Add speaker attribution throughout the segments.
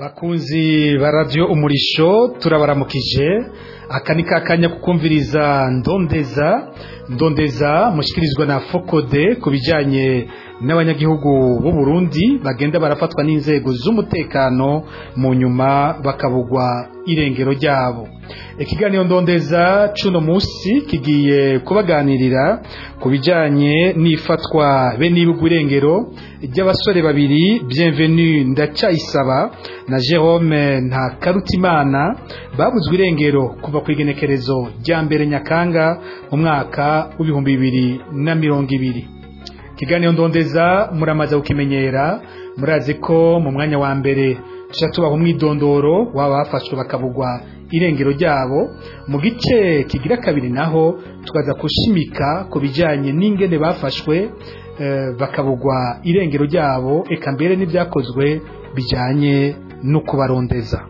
Speaker 1: bakunzi ba radiyo umurisho turabaramukije aka ni kakanya kukumviriza ndondeza ndondeza mushyikirizwa na fokode ku bijyanye n'abanyagihugu b'u Burundi bagenda barafatwa n'inzego z'umutekano mu nyuma bakabugwa irengero ryabo ikiganiro ndondeza cuno munsi kigiye kubaganirira ku bijyanye n'ifatwa be n'ibugwa irengero ry'abasore babiri bienvenue ndacayisaba na Jerome nta karutimana babuzwe irengero kuva ku igenekerezo rya mbere nyakanga mu mwaka w'ibihumbi bibiri na mirongo ibiri ikiganiro ndondeza muramaze kukimenyera murazi ko mu mwanya wa mbere tujya tubaha umwidondoro waba bafashwe bakabugwa irengero ryabo mu gice kigira kabiri naho tukaza gushimika ku bijyanye n'ingene bafashwe bakabugwa irengero ryabo eka mbere n'ibyakozwe bijyanye no kubarondeza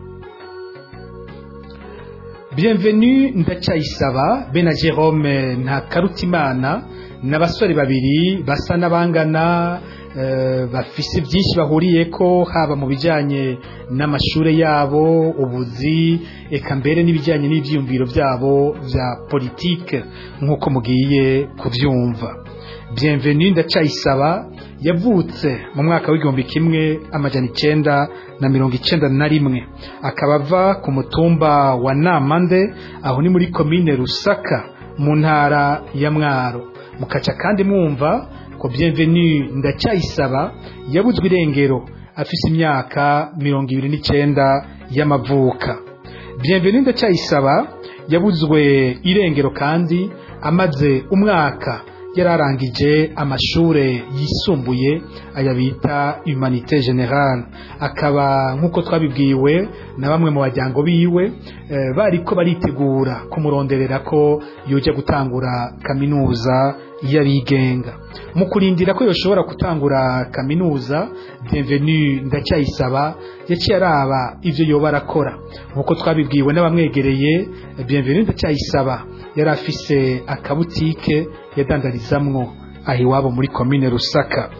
Speaker 1: bienvenue ndacyayisaba bena Jerome nta karutimana n'abasore babiri basa n'abangana bafise byinshi bahuriye ko haba mu bijyanye n'amashuri yabo ubuzi eka mbere n'ibijyanye n'ibyiyumviro byabo bya politike nk'uko mugiye kubyumva bienvenue ndacayisaba yavutse mu mwaka w'igihumbi kimwe amajana icyenda na mirongo icyenda na rimwe akaba ava ku mutumba wa namande aho ni muri komine rusaka mu ntara ya mwaro mukaca kandi mwumva ko bienvenue ndacyayisaba yabuzwe irengero afise imyaka mirongo ibiri n'icyenda y'amavuka bienvenue ndacyayisaba yabuzwe irengero kandi amaze umwaka yararangije amashure yisumbuye aya bita humanité générale akaba nk'uko twabibwiwe na bamwe mu bajyango biwe bariko baritegura kumuronderera ko yoja gutangura kaminuza y'abigenga mu kurindira ko yoshobora gutangura kaminuza bienvenue ndacyayisaba yaciye araba ivyo yoba arakora nk'uko twabibwiwe n'abamwegereye bienvenue ndacyayisaba yari afise akabutike yadandarizamwo aho iwabo muri komine rusaka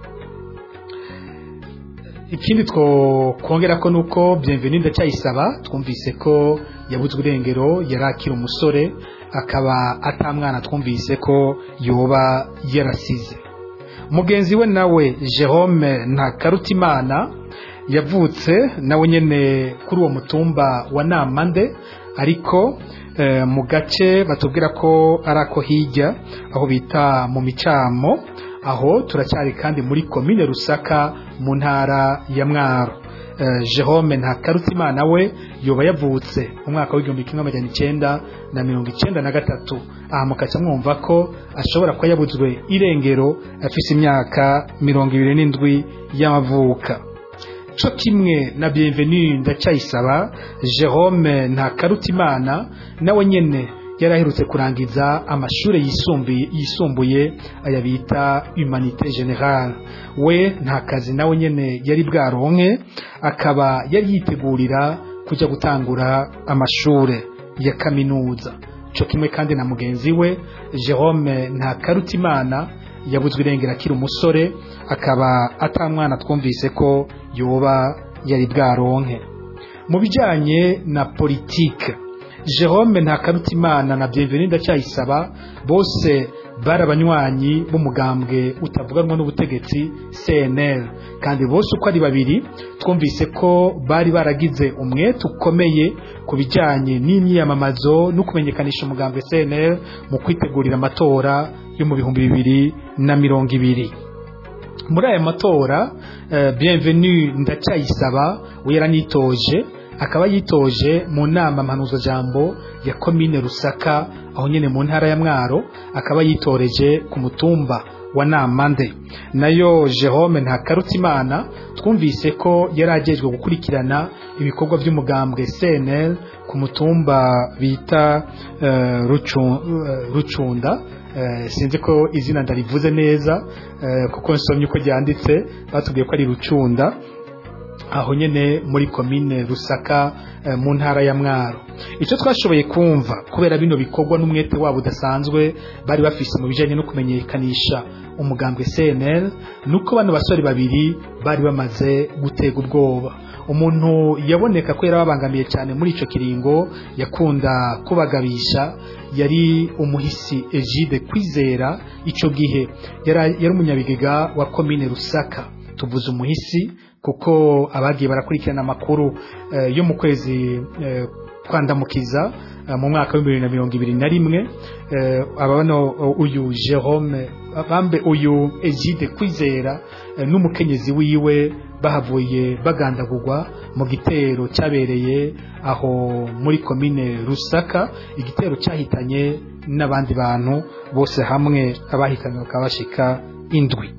Speaker 1: ikindi twongera ko nuko bienvenue ndacyayisaba twumvise ko yabuzwe irengero yari akiri umusore akaba atamwana twumvise ko yoba yarasize mugenzi we nawe Jerome nta karutimana yavutse nawe nyene kuri uwo mutumba wa namande ariko mu gace batubwira ko ari ako hirya aho bita mu micamo aho turacyari kandi muri komine rusaka mu ntara ya mwaro Jerome nta karutimana we yoba yavutse mu mwaka w'igihumbi kimwe amajana icyenda na mirongo icyenda na gatatu aha mukaca mwumva ko ashobora kuba yabuzwe irengero afise imyaka mirongo ibiri n'indwi y'amavuka co kimwe na bienvenue ndacyayisaba Jerome nta karutimana nawe nyene yari aherutse kurangiza amashuri yisumbuye yisumbuye aya bita humanité générale we nta kazi nawe nyene yari bwaronke akaba yari yitegurira kujya gutangura amashure ya kaminuza co kimwe kandi na mugenzi we Jerome nta karutimana yabuzwe irengera akiri umusore akaba atamwana twumvise ko yoba yari bwaronke mu bijyanye na politike Jerome nta karutimana na bienvenue ndacyayisaba bose bari abanywanyi b'umugambwe utavuganwa n'ubutegetsi CNL kandi bose uko ari babiri twumvise ko bari baragize umwete ukomeye ku bijyanye n'imyiyamamazo no kumenyekanisha umugambwe CNL mu kwitegurira amatora yo mu bihumbi bibiri na mirongo ibiri muri aya matora bienvenue ndacyayisaba we yaranitoje akaba yitoje mu nama mpanuzajambo ya komine rusaka aho nyine mu ntara ya mwaro akaba yitoreje ku mutumba wa namande nayo Jerome nta karutimana twumvise ko yari agejwe gukurikirana ibikorwa by'umugambwe CNL ku mutumba bita rucunda sinzi ko izina ndarivuze neza kuko nsomye uko ryanditse batubwiye ko ari rucunda aho nyene muri komine rusaka eh, mu ntara ya mwaro icyo twashoboye kumva kubera bino bikorwa n'umwete wabo udasanzwe bari bafise mu bijanye no kumenyekanisha umugambwe cnl nuko bano basore babiri bari bamaze gutega ubwoba umuntu yaboneka ko yarababangamiye cyane muri ico kiringo yakunda kubagabisha yari umuhisi Egide kwizera ico gihe yari yari umunyabigega wa komine rusaka tuvuze umuhisi kuko abagiye barakurikirana amakuru eh, yo mu kwezi eh, kwandamukiza eh, mu mwaka wa bibiri na mirongo ibiri na rimwe eh, abano uyu Jerome bambe uyu Egide kwizera eh, n'umukenyezi wiwe bahavuye bagandagurwa mu gitero cyabereye aho muri komine Rusaka igitero cyahitanye n'abandi bantu bose hamwe abahitanywe bakaba bashika indwi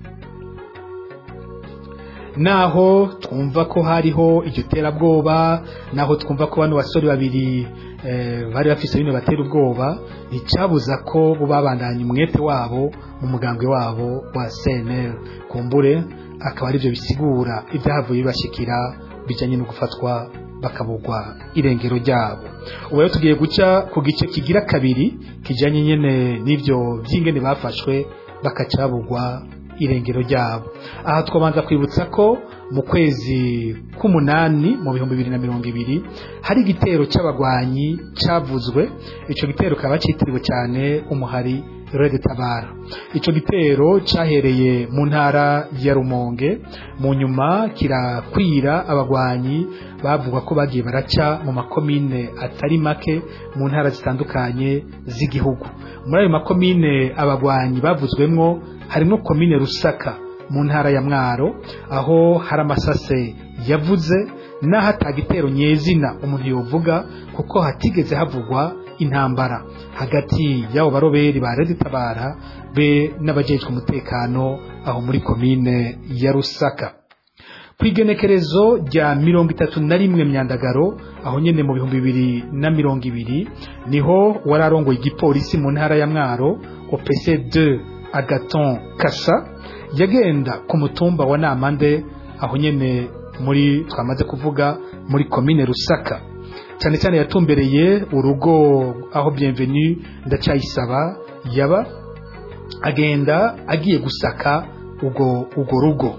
Speaker 1: naho twumva ko hariho iryo terabwoba naho twumva ko bano basore babiri eh, bari bafise bino batera ubwoba nticyabuza ko bo babandanya umwete wabo mu mugambwe wabo wa CNL kumbure akaba aribyo bisigura ibyahavuye bibashikira bijanye no gufatwa bakabugwa irengero ryabo ubu rero tugiye guca ku gice kigira kabiri kijanye nyene n'ivyo vy'ingene bafashwe bakacabugwa irengero ryabo aha twabanza kwibutsa ko mu kwezi k'umunani mu bihumbi bibiri na mirongo ibiri hari igitero cy'abagwanyi cyavuzwe icyo gitero kaba cyitiriwe cyane umuhari Red Tabara icyo gitero cyahereye mu ntara ya Rumonge mu nyuma kirakwira abagwanyi bavuga ko bagiye baraca mu makomine atari make mu ntara zitandukanye z'igihugu muri ayo makomine abagwanyi bavuzwemwo harimo komine Rusaka mu ntara ya Mwaro aho hari amasase yavuze naho atagitero nyezina umuntu yovuga kuko hatigeze havugwa intambara hagati y'abo baroberi ba Red Tabara be n'abajejwe umutekano aho muri komine ya Rusaka kwigenekerezo rya mirongo itatu na rimwe myandagaro aho nyene mu bihumbi bibiri na mirongo ibiri niho wararongoye igipolisi mu ntara ya Mwaro OPC 2 Agaton Kasa yagenda ku mutumba wa Namande aho nyene muri twamaze kuvuga muri komine Rusaka cyane cyane yatumbereye urugo aho bienvenue ndacyayisaba yaba agenda agiye gusaka ugo ugo rugo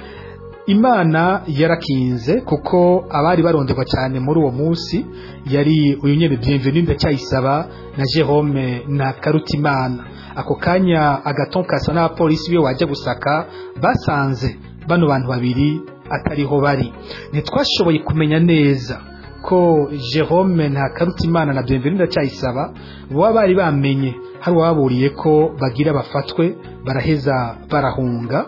Speaker 1: imana yarakinze kuko abari baronderwa cyane muri uwo munsi yari uyu nyene bienvenue ndacyayisaba na Jerome na Karutimana ako kanya agatonkasa n'abapolisi biyo wajya gusaka basanze bano bantu babiri atariho bari ntitwashoboye kumenya neza ko Jerome na Karutimana na Bienvenue ndacyayisaba baba bari bamenye hari waburiye ko bagira bafatwe baraheza barahunga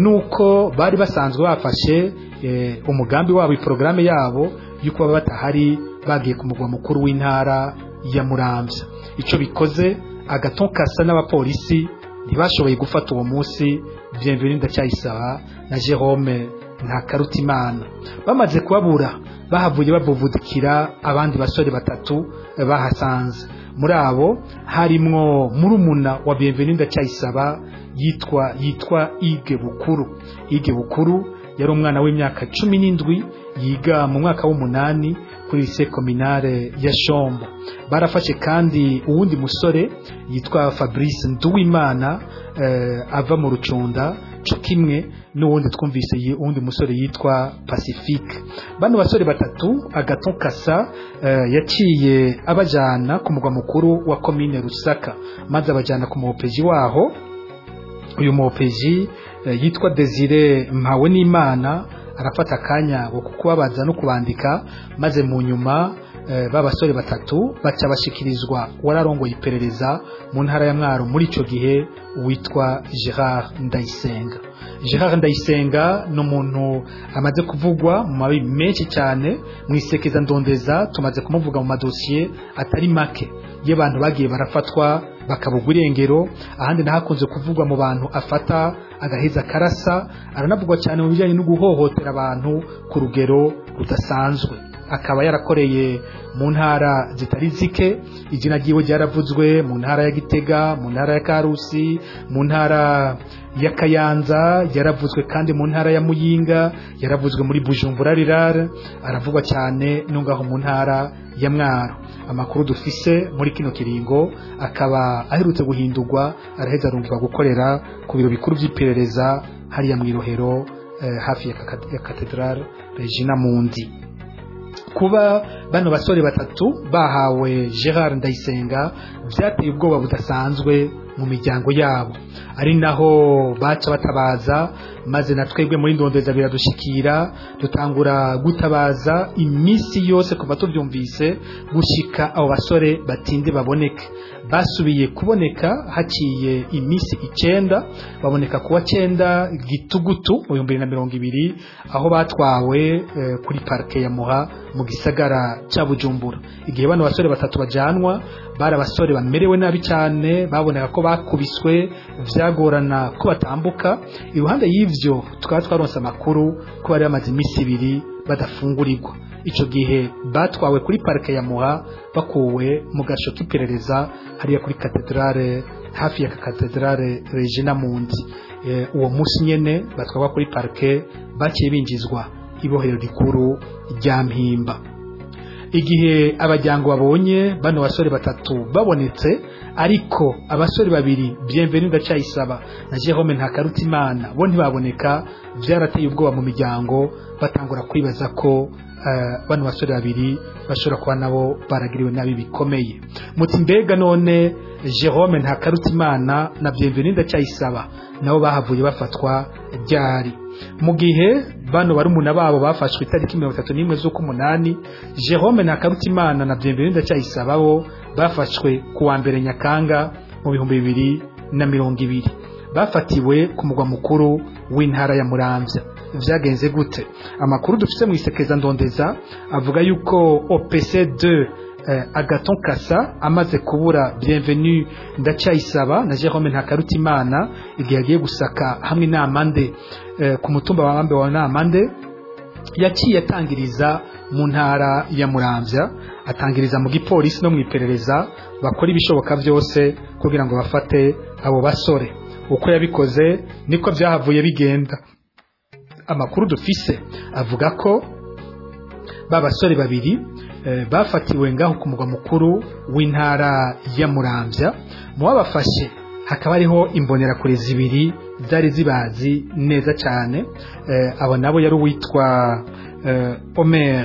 Speaker 1: nuko bari basanzwe bafashe e, umugambi wabo iprograme yabo yuko baba batahari bagiye ku mugwa mukuru w'intara ya Muramvya ico bikoze agatonkasa n'abapolisi ntibashoboye gufata uwo munsi Bienvenue ndacyayisaba na Jerome nta karutimana bamaze kubabura bahavuye babuvudikira abandi basore batatu bahasanze muri abo harimwo murumuna wa Bienvenue ndacyayisaba yitwa yitwa Ige Bukuru Ige Bukuru yari umwana w'imyaka cumi n'indwi yiga mu mwaka w'umunani kuri lycée communale ya Shombo barafashe kandi uwundi musore yitwa Fabrice Nduwimana eh, ava mu rucunda co kimwe n'uwundi twumvise uwundi musore yitwa Pacifique bano basore batatu Agaton Kasa eh, yaciye abajana ku mugwa mukuru wa commune Rusaka maze abajana ku mupeji waho uyu mupeji eh, yitwa Desire Mpawe n'Imana arafata akanya ko kubabaza no kubandika maze mu nyuma b'abasore batatu baca bashikirizwa wararongoye iperereza mu ntara ya mwaro muri icyo gihe witwa Gerard Ndayisenga Gerard Ndayisenga ni umuntu amaze kuvugwa mu mabi menshi cyane mu isekeza ndondeza tumaze kumuvuga mu madosiye atari make y'abantu bagiye barafatwa bakabugwa irengero ahandi nahakunze kuvugwa mu bantu afata agaheza karasa aranavugwa cyane mu bijyanye no guhohotera abantu ku rugero rudasanzwe akaba yarakoreye mu ntara zitari zike izina ryiwe ryaravuzwe mu ntara ya gitega mu ntara ya karusi mu ntara ya kayanza yaravuzwe kandi mu ntara ya muyinga yaravuzwe muri bujumbura rirare aravugwa cyane no ngaho mu ntara ya mwaro amakuru dufise muri kino kiringo akaba aherutse guhindurwa araheza arungirwa gukorera ku biro bikuru by'iperereza hariya mu irohero eh, hafi ya, kaka- ya katedrale regina mundi kuba bano basore batatu bahawe gerard ndayisenga byateye ubwoba budasanzwe mu miryango yabo ari naho baca batabaza maze na twebwe muri ndondeza biradushikira dutangura gutabaza iminsi yose kuva tubyumvise gushika abo basore batinde baboneke basubiye kuboneka haciye iminsi icenda baboneka kuwa cenda gitugutu mu bihumbi bibiri na mirongo ibiri aho batwawe eh, kuri parike ya muha mu gisagara cya bujumbura igihe bano basore batatu bajanwa bari abasore bamerewe nabi cyane baboneka ko bakubiswe vyagorana ko batambuka iruhande y'ivyo tukaba twaronse amakuru ko bari bamaze iminsi ibiri badafungurirwa ico gihe batwawe kuri parike ya muha bakuwe mu gasho k'iperereza hariya kuri katedrale hafi ya katedrale regina mundi e, uwo munsi nyene batwarwa kuri parike baciye binjizwa ibohero rikuru rya mpimba igihe abajyango babonye bano basore batatu babonetse ariko abasore babiri bienvenue ndacayisaba na Jerome Ntakarutimana bo ntibaboneka byarateye ubwoba mu miryango batangura kwibaza ko uh, bano basore babiri bashobora kuba nabo baragiriwe nabi bikomeye muti mbega none Jerome Ntakarutimana na bienvenue ndacayisaba nabo bahavuye bafatwa ryari mu gihe bano barumuna babo bafashwe itariki mirongo itatu n'imwe z'ukumunani jerome na karutimana na byembere ndacyayisaba bo bafashwe ku wa mbere nyakanga mu bihumbi bibiri na mirongo ibiri bafatiwe ku mugwa mukuru w'intara ya muramvya vyagenze gute amakuru dufite mu isekeza ndondeza avuga yuko opc 2 eh, agaton kasa amaze kubura bienvenue ndacyayisaba na jerome ntakarutimana igihe yagiye gusaka hamwe n'amande eh, ku mutumba wa mambe wa namande yaciye atangiriza mu ntara ya muramvya atangiriza mu gipolisi no mu iperereza bakora ibishoboka byose kugira ngo bafate abo basore uko yabikoze niko byahavuye bigenda amakuru dufise avuga ko ba basore babiri eh, bafatiwe ngaho ku mugwa mukuru w'intara ya muramvya mu babafashe hakaba hariho imbonerakure zibiri zari zibazi neza cyane eh, abo nabo yari uwitwa eh, omer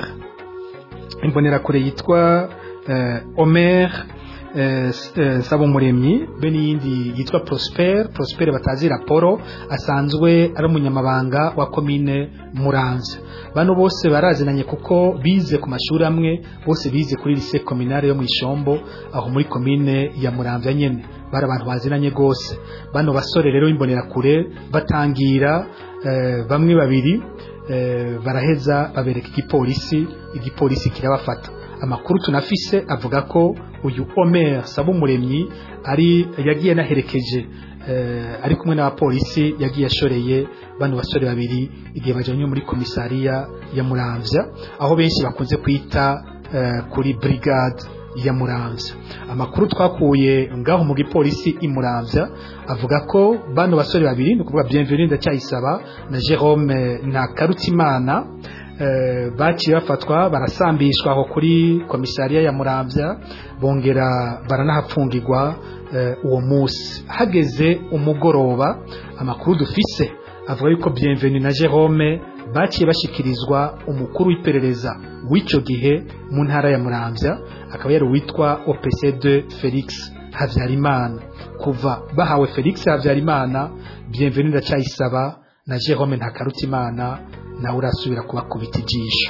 Speaker 1: imbonerakure yitwa eh, omer eh, eh, sabumuremyi be n'iyindi yitwa prosper prosper batazi raporo asanzwe ari umunyamabanga wa komine muramvya bano bose barazinanye kuko bize ku mashuri amwe bose bize kuri lycée communale yo mu ishombo aho muri komine ya muramvya nyene bari abantu bazinanye gose bano basore rero imbonerakure batangira eh, bamwe babiri eh, baraheza babereka igipolisi igipolisi kirabafata amakuru tunafise avuga ko uyu Omer Sabumuremyi ari yagiye naherekeje eh, ari kumwe n'abapolisi yagiye ashoreye bano basore babiri igihe bajanye muri komisariya ya Muramvya aho benshi bakunze kwita eh, kuri brigade ya Muramvya amakuru twakuye ngaho mu gipolisi i Muramvya avuga ko bano basore babiri ni kuvuga Bienvenue ndacyayisaba na Jerome Ntakarutimana eh, baciye bafatwa barasambishwa aho kuri komisariya ya Muramvya bongera baranahapfungirwa eh, uwo musi hageze umugoroba amakuru dufise avuga yuko Bienvenue na Jerome baciye bashikirizwa umukuru w'iperereza w'ico gihe mu ntara ya Muramvya akaba yari uwitwa OPC2 Felix Havyarimana kuva bahawe Felix Havyarimana Bienvenue ndacyayisaba na Jerome Ntakarutimana nawe urasubira kubakubita ijisho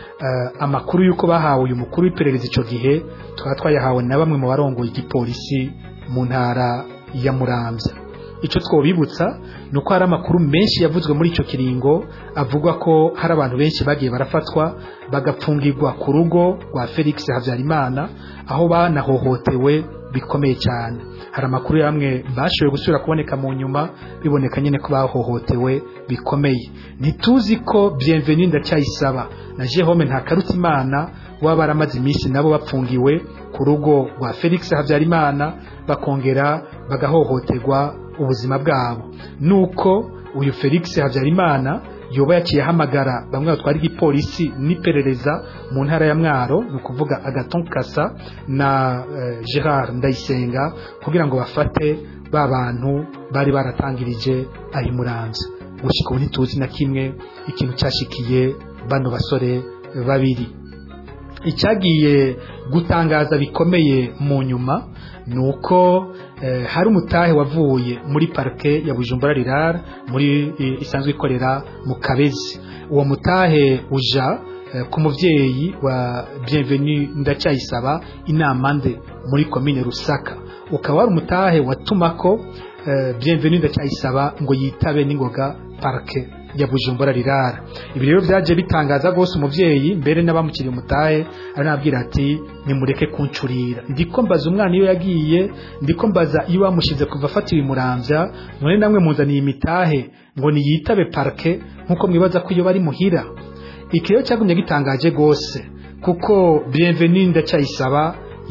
Speaker 1: uh, amakuru yuko bahawe uyu mukuru w'iperereza ico gihe twaba twayahawe na bamwe mu barongoye igipolisi mu ntara ya Muramvya ico twobibutsa nuko hari amakuru menshi yavuzwe muri ico kiringo avugwa ko hari abantu benshi bagiye barafatwa bagapfungirwa ku rugo rwa Felix Havyarimana aho banahohotewe bikomeye cyane hari amakuru yamwe bashoboye gusubira kuboneka mu nyuma biboneka nyine ko bahohotewe bikomeye ntituzi ko bienvenue ndacyayisaba na Jerome Ntakarutimana waba baramaze iminsi nabo bapfungiwe ku rugo rwa Felix Habyarimana bakongera bagahohoterwa ubuzima bwabo nuko uyu Felix Habyarimana yoba yaciye ahamagara bamwe batwara igipolisi n'iperereza mu ntara ya mwaro ni ukuvuga agaton kasa na uh, gerard ndayisenga kugira ngo bafate ba bantu bari baratangirije aho imuranza gushika ubu ntituzi na kimwe ikintu cyashikiye bano basore babiri icyagiye gutangaza bikomeye mu nyuma ni uko hari umutahe wavuye muri parike ya bujumbura rirara muri isanzwe ikorera mu kabezi uwo mutahe uja ku mubyeyi wa bienvenue ndacyayisaba inama nde muri komine rusaka ukaba wari umutahe watuma ko bienvenue ndacyayisaba ngo yitabe n'ingoga parike ya bujumbura rirara ibi rero byaje bitangaza rwose umubyeyi mbere n'abamukiriye umutahe aranabwira ati nimureke kuncurira ndiko mbaza umwana iyo yagiye ndiko mbaza iyo bamushyize kuva afatiwe imuramvya none namwe muzaniye imitahe ngo niyitabe parke nk'uko mwibaza ko iyo bari muhira iki rero cyagumye gitangaje rwose kuko bienvenue ndacyayisaba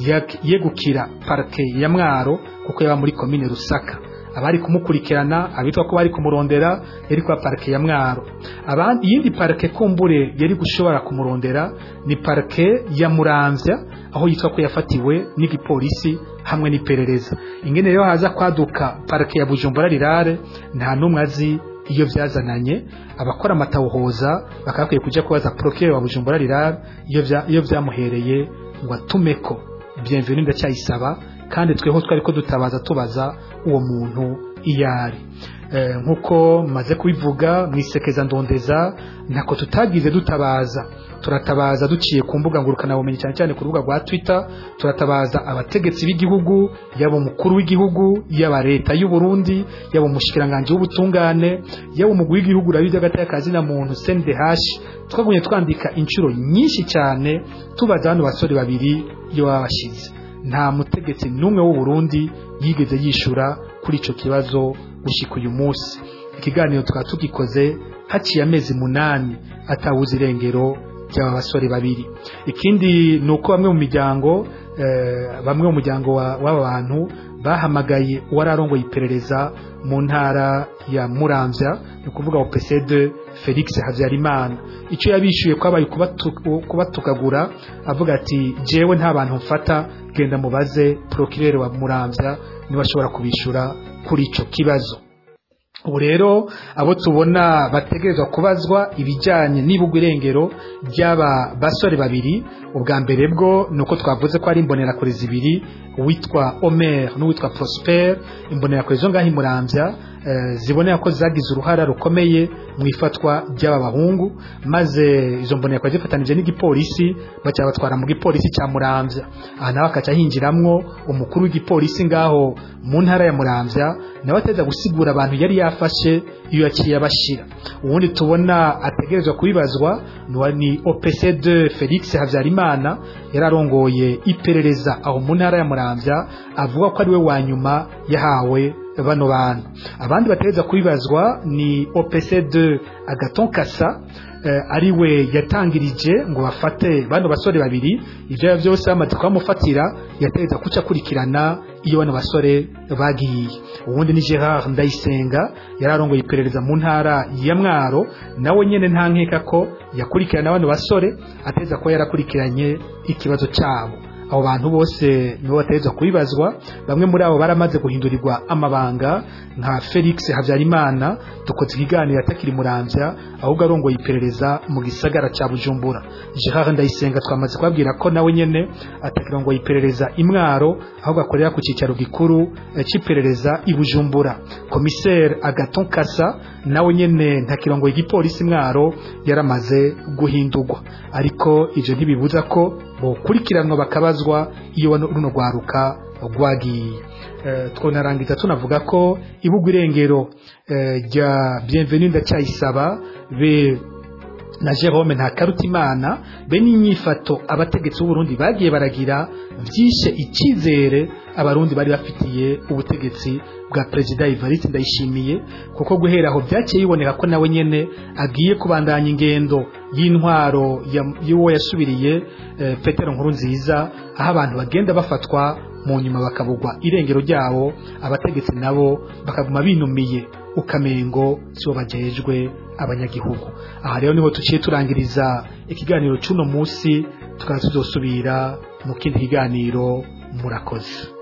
Speaker 1: yegukira parke ya mwaro kuko yaba muri komine rusaka abari kumukurikirana abitwa ko bari kumurondera yari kwa parike ya mwaro abandi iyindi parike kumbure yari gushobora kumurondera ni parike ya muramvya aho yitwa ko yafatiwe n'igipolisi hamwe n'iperereza ingene rero haza kwaduka parike ya bujumbura rirare nta n'umwe azi iyo byazananye abakora amatawuhoza bakaba bakwiye kujya kubaza procureur wa bujumbura rirare iyo byamuhereye ngo atumeko bienvenue ndacyayisaba kandi tweho twari ko dutabaza tubaza uwo muntu iyo ari nk'uko maze kubivuga mu isekeza ndondeza ntako tutagize dutabaza turatabaza duciye ku mbuga ngurukanabumenyi cyane cyane ku rubuga rwa twitter turatabaza abategetsi b'igihugu yaba umukuru w'igihugu yaba leta y'u Burundi yaba umushikiranganji w'ubutungane yaba umugwi w'igihugu rabi by'agatakazi na muntu CNDH twagumye twandika inshuro nyinshi cyane tubaza hano basore babiri iyo babashize nta mutegetsi n'umwe w'u Burundi yigeze yishura kuri ico kibazo gushika uyu munsi ikiganiro tukaba tugikoze haciye amezi munani atawuze irengero ry'aba basore babiri ikindi ni uko bamwe mu miryango bamwe mu muryango w'aba bantu bahamagaye uwari arongoye iperereza mu ntara ya muramvya ni ukuvuga opcd felix habyarimana icyo yabishyuye kwabaye kubatukagura avuga ati jewe nta bantu mfata genda mubaze procureur wa muramvya niba ashobora kubishyura kuri icyo kibazo ubu rero abo tubona bategerezwa kubazwa ibijyanye n'ibugwa irengero ry'aba basore babiri ubwa mbere bwo ni uko twavuze ko ari imbonerakure zibiri uwitwa omer n'uwitwa prosper imbonerakure zo ngaho imurambya zibonera ko zagize uruhara rukomeye mu ifatwa ry'aba bahungu maze izo mbonerakure zifatanije n'igipolisi batwara mu gipolisi cya murambya aha nawe akaca hinjiramwo umukuru w'igipolisi ngaho mu ntara ya murambya nawe ateza gusigura abantu yari yafashe iyo yaciye abashyira ubundi tubona ategerezwa kubibazwa ni opc2 felix habyarimana yararongoye iperereza aho mu ntara ya murambya avuga ko ari we wa nyuma yahawe bano bantu abandi bategereza kubibazwa ni opc2 agaton kasa ari we yatangirije ngo bafate bano basore babiri ibyo byose bamaze kubamufatira yategereza kuca akurikirana iyo bano basore bagiye ubundi ni gerard ndayisenga yari arongoye iperereza mu ntara ya mwaro nawe nyine nta nkeka ko yakurikirana bano basore ateza kuba yarakurikiranye ikibazo cyabo abo bantu bose nibo bategerezwa kubibazwa bamwe muri abo baramaze guhindurirwa amabanga nka felix habyarimana dukoze ikiganiro atakiri murambya ahubwo arongoye iperereza mu gisagara cya bujumbura gerard ndayisenga twamaze kubabwira ko nawe nyine atakirongoye iperereza imwaro ahubwo akorera ku cyicaro gikuru cy'iperereza i bujumbura komiseri agaton kasa nawe nyine ntakirongoye igipolisi imwaro yaramaze guhindurwa ariko ibyo ntibibuza ko bokurikiranwa bakabazwa iyo runo rwaruka rwagiye twonarangiza tunavuga ko ibugwa irengero rya bienvenue ndacyayisaba be na Jerome Ntakarutimana be n'inyifato abategetsi b'u Burundi bagiye baragira byishe icyizere abarundi bari bafitiye ubutegetsi bwa perezida Evariste Ndayishimiye kuko guhera aho byaciye biboneka ko nawe nyene agiye kubandanya ingendo y'intwaro y'uwo yasubiriye eh, Petero Nkuru nziza aho abantu bagenda bafatwa mu nyuma bakabugwa irengero ryabo abategetsi nabo bakaguma binumiye ukamengo sibo bajejwe abanyagihugu aha rero niho tuciye turangiriza ikiganiro cy'uno munsi tukaba tuzosubira mu kindi kiganiro murakoze